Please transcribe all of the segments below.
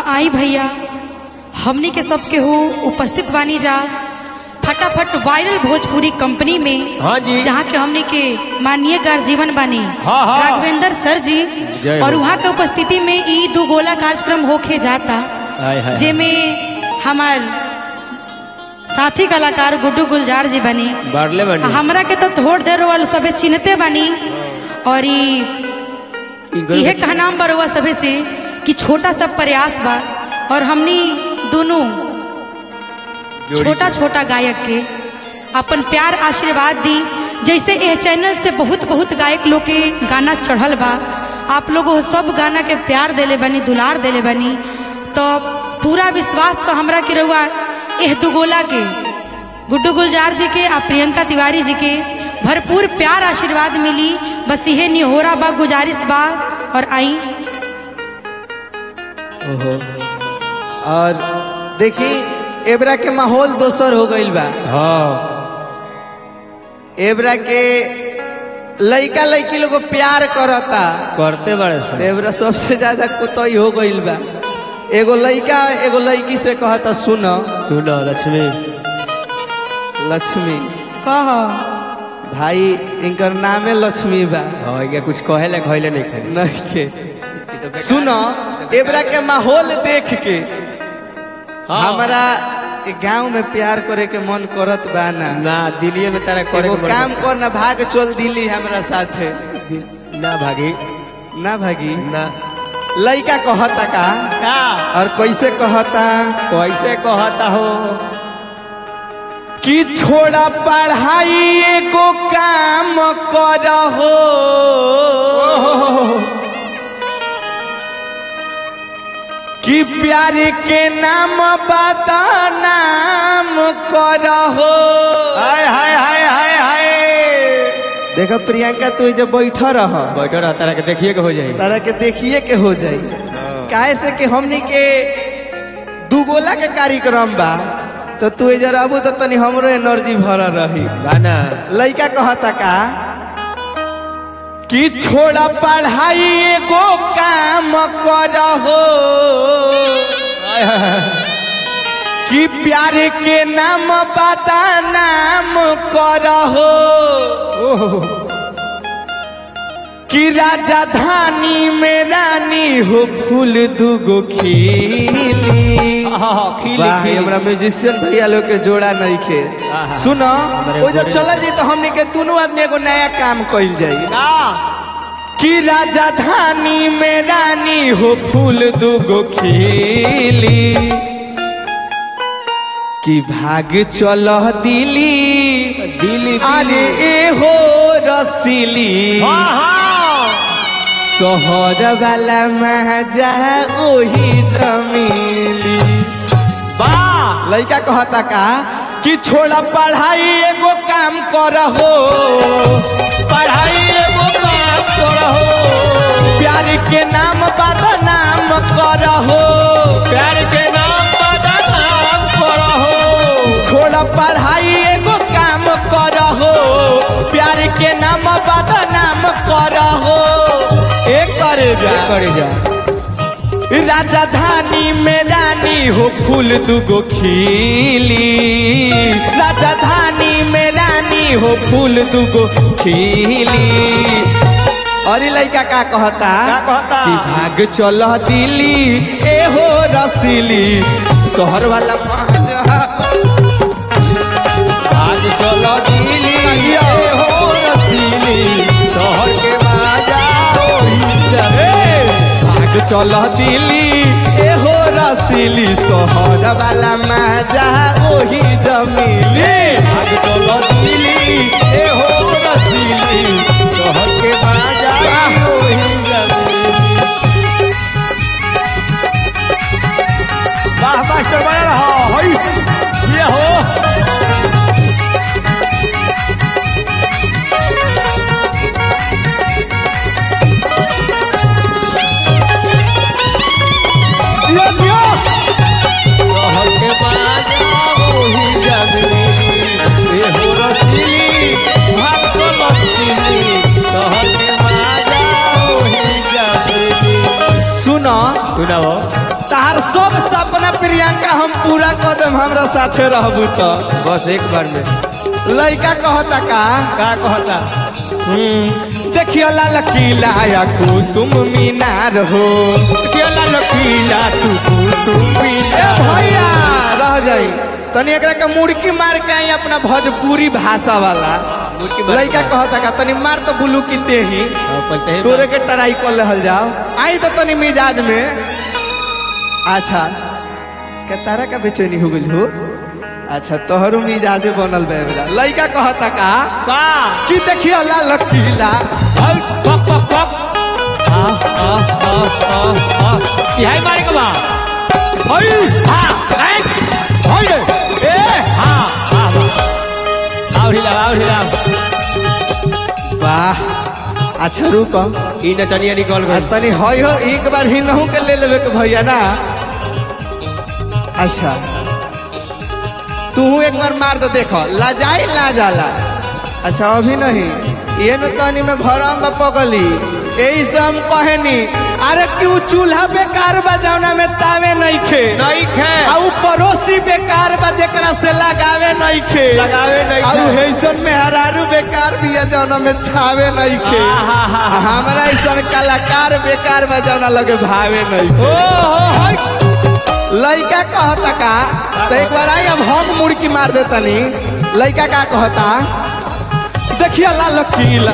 आई भैया हमनी के सबके हो उपस्थित बानी जा फटाफट वायरल भोजपुरी कंपनी में हाँ जी। जहाँ के हमनी के माननीय गार्जीवन बानी हाँ, हाँ। राघवेंद्र सर जी जय और हो। वहाँ के उपस्थिति में ई दो गोला कार्यक्रम होके जाता हाय हाय जेमे हमार साथी कलाकार गुड्डू गुलजार जी बनी बारले बनी हमरा के तो थोड़ देर वाले सबे चिन्हते बानी और ई इहे कहना बरुआ सभे से कि छोटा सा प्रयास बा और हमनी दोनों जोड़ी छोटा छोटा गायक के अपन प्यार आशीर्वाद दी जैसे यह चैनल से बहुत बहुत गायक लोग के गाना चढ़ल बा आप लोग वो सब गाना के प्यार देले बनी दुलार देले बनी तो पूरा विश्वास बा हमरा के रहुआ एह दुगोला के गुड्डू गुलजार जी के आ प्रियंका तिवारी जी के भरपूर प्यार आशीर्वाद मिली बस इहे निहोरा बा गुजारिश बा और आई ओहो और देखी एबरा के माहौल दोसर हो गईल बा हाँ एबरा के लइका लइकी लोग प्यार करता करते बड़े तो सर एबरा सबसे ज्यादा कुतई हो गईल बा एगो लइका एगो लइकी से कहता सुन सुनो लक्ष्मी लक्ष्मी कह भाई इनकर नामे लक्ष्मी बा हाँ ये कुछ कहे ले खैले नहीं खाई नहीं के सुनो एबरा के माहौल देख के हाँ। हमारा गांव में प्यार करे के मन करत बा ना ना दिल्ली में तारा करे एगो के मन काम कर ना भाग चल दिल्ली हमरा साथे करता। ना भागी ना भागी ना लइका कहता का का और कैसे कहता कैसे कहता हो कि छोड़ा पढ़ाई एगो काम कर हो कि प्यार के नाम बता नाम कर हो हाय हाय हाय हाय हाय देखो प्रियंका तू जब बैठा रह बैठो रहा तारा के देखिए के हो जाए तारा के देखिए के हो जाई काहे से कि हमनी के दुगोला के कार्यक्रम बा तो तू जरा अबू तो तनी हमरो एनर्जी भरल रही गाना लइका कहता का कि छोड़ा पढ़ाई एगो काम कर हो हाय हाय हाय। कि प्यार के नाम बता नाम कर हो ओहो कि राजधानी में रानी हो फूल दुगो खिली हाँ हाँ खिली वाह खिली हमरा म्यूजिशियन भैया लोग के जोड़ा नहीं खे आहा। सुनो हमारे वो जब जोड़े चलल जी तो हमने के दोनों आदमी एगो नया काम कइल जाई का कि राजधानी में रानी हो फूल दुगो खिली कि भाग चल दिली दिल्ली अरे ए हो रसीली हाँ हाँ शहर वाला मजा ओही जमीली वाह लड़का कहता का कि छोड़ा पढ़ाई एगो काम कर हो पढ़ाई एगो काम करहो प्यार के नाम बदनाम कर हो प्यार के नाम बदनाम करहो छोड़ा पढ़ाई एगो काम कर हो प्यार के नाम बदनाम कर हो एक करे जा करे जा राजधानी में रानी हो फूल दुगो खिली राजधानी में रानी हो फूल दुगो खिली अरे लड़का का कहता का कहता? कि भाग चल दिल्ली ए हो रसीली शहर वाला मजा आज चलो दिल्ली आगिया। ये हो रसीली शहर के बाजा ओही चले भाग चल दिल्ली ए हो रसीली शहर वाला मजा ओही जमीली आज चलो दिल्ली ए हो रसीली शहर के बाजा ओही चले वाह मास्टर बना रहा हई ये हो दियो दियो शहर के बाजा ओही जगली ए हो रसीली भाग चलो देम हमरा साथे रहबू तो बस एक बार में लइका कहता का का कहता हम्म, देखियो लाल किला या कुतुम मीनार हो केला लकीला तू तू तू ए पीला भैया रह जाई तनी एकरा के मुड़की मार के आई अपना भोजपुरी भाषा वाला मुड़की मार के लइका मार। कहता का तनी मार तो बुलू की तेही हाँ, पलते ही तोरे के टराई कर लेहल जाओ आई तो तनी मिजाज में अच्छा के तारा का बेचैनी हो गइल हो अच्छा तोहरो मिजाजे बनल बे बेरा लइका कहता का का कि देखियो लाल किला हई पप पप पप आ आ आ आ आ यही मारे के बा हई हां ए हई ए हां हां और हिला और हिला वाह अच्छा रुको ई नचनिया निकल आ गई तनी हई हो एक बार ही नहू के ले लेबे के भैया ना अच्छा तू एक बार मार तो देखो लाजाई ला जाला अच्छा अभी नहीं ये न तनी में भरम बा पगली यही से हम कहनी अरे क्यों चूल्हा बेकार बा जौना में तावे नहीं खे नहीं खे आ उ पड़ोसी बेकार बा जेकरा से लगावे नहीं खे लगावे नहीं आ उ खे। हैसन में हरारू बेकार बिया जौना में छावे नहीं खे आहा। आ हमरा ऐसन कलाकार बेकार बा जौना लगे भावे नहीं ओ हो हई लइका कहता का तो एक बार आई अब हम मुड़की मार देतनी लइका का कहता देखिए लाल किला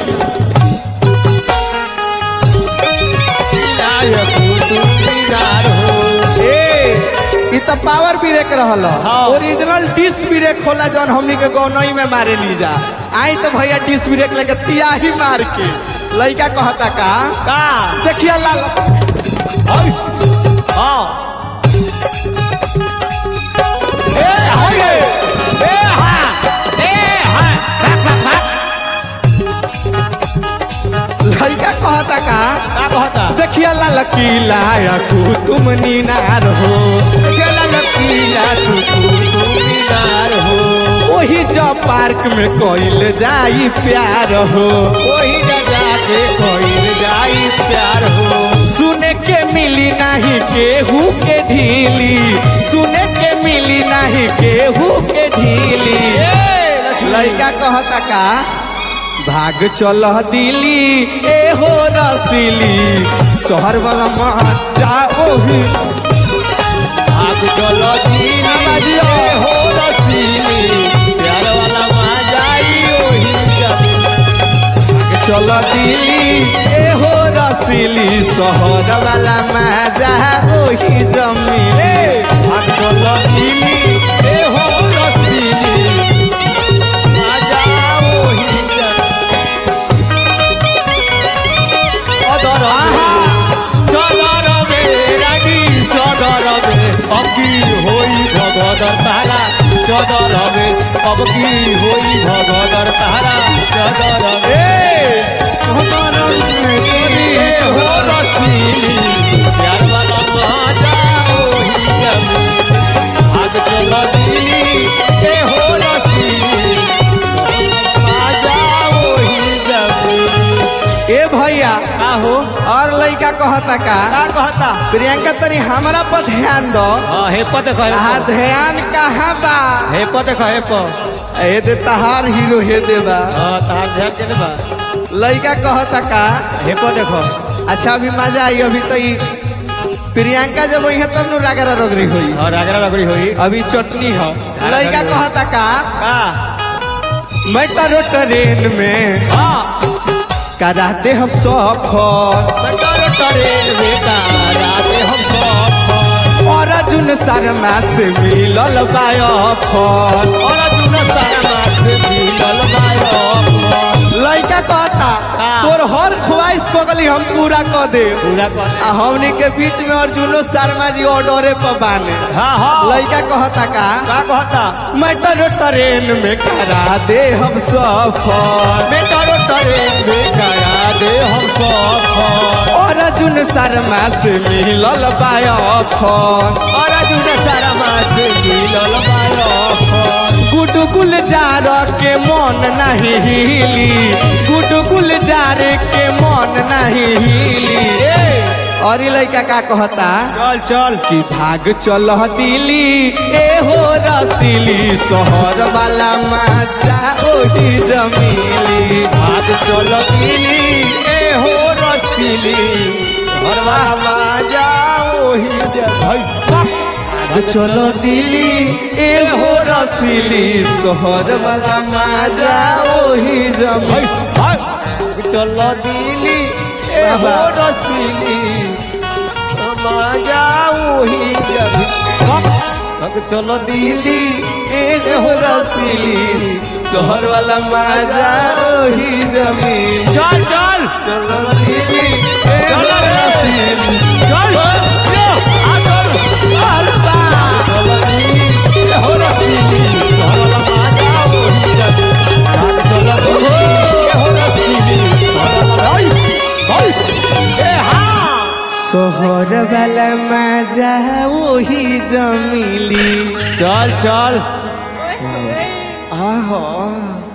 लाय तू तू पीनार हो ए इ त पावर ब्रेक रहल हाँ। ओरिजिनल डिस ब्रेक होला जौन हमनी के गौनई में मारे ली जा आई तो भैया डिस ब्रेक लेके तियाही मार के लइका कहता का का देखिए लाल हई हां ए हई ए हां ए हां भाग भाग भाग लइका कहता का का कहता देखिए लाल किला या कुतुम मीनार हो केला लकीला तू तू तू पीनार हो वही जब पार्क में कोइल जाई प्यार हो वही जगह के कोई जाई प्यार हो सुने के मिली नहीं केहू के ढीली सुने के मिली नहीं केहू के ढीली लइका कहता का भाग चल दिली ए हो रसीली शहर वाला मजा ओही आग चलो दीन बाजियो। हो रसीली प्यार वाला मजाई ओही जब भाग चल दिली ए हो रसीली शहर वाला मजा ओही जमीन आग चलो दीन ए हो रसीली मजा ओही जब अदर आहा चलो रवे रागी चलो रवे अब की होई भगदर तारा चलो रवे अब की होई भगदर तारा चलो रवे ए हो रसीली प्यार वाला माता ओही जमी भाग चलो दिली ए हो रसीली माता ओही जमी ए भैया का हो और लइका कहता का का कहता प्रियंका तनी हमरा पर ध्यान दो हाँ हे पद कहे आ ध्यान कहाँ बा हे पद कहे प ए दे तहार हीरो हे दे बा हाँ तहार ध्यान देने बा लइका कहता का हे पद देखो अच्छा अभी मजा आई अभी तो ई प्रियंका जब वही तब नु रागरा रगरी हुई और रागरा लगड़ी हुई अभी चटनी है लइका कहता का का मेट्रो ट्रेन में हाँ कराते हम सफर मेट्रो ट्रेन में राते हम सब और अर्जुन शर्मा से मिलल बायफर और अर्जुन सारा मास मिलल बायो लइका कहता का? तोर हर ख्वाहिश पगली हम पूरा कर दे पूरा कर आ हमनी के बीच में अर्जुनो शर्मा जी ऑर्डरे पर बाने हाँ हाँ लइका कहता का का कहता मेट्रो ट्रेन में करा दे हम सफर मेट्रो ट्रेन में करा दे हम सब और अर्जुन शर्मा से मिलल बायफर और अर्जुन सारा मास मिलल बायो गुडगुल जार के मन नहीं हिली गुडगुल जार के मन नहीं हिली और ई लड़का का कहता चल चल कि भाग चल दिल्ली ए हो रसीली शहर वाला मजा ओही जमीली भाग चल दिली ए हो रसीली घरवा बाजा ओही जगह भाग चल दिल्ली ए हो रसीली शहर वाला मजा ओही जमीली भाग चल दिली ए हो बाबा। रसीली बाजा ओही जगह भाग चल दिली ए हो रसीली शहर वाला मजा ओही जमीली चल चल चल दिल्ली ए हो चल रे। रसीली चल यो आ चल अरे बा चल दिली ए हो रसीली घरवा बाजा ओही जगह भाग चल दिली ए हो रसीली घरवा ओई ओई ए हाँ शहर वाला मजा वही जमीली चल चल आहो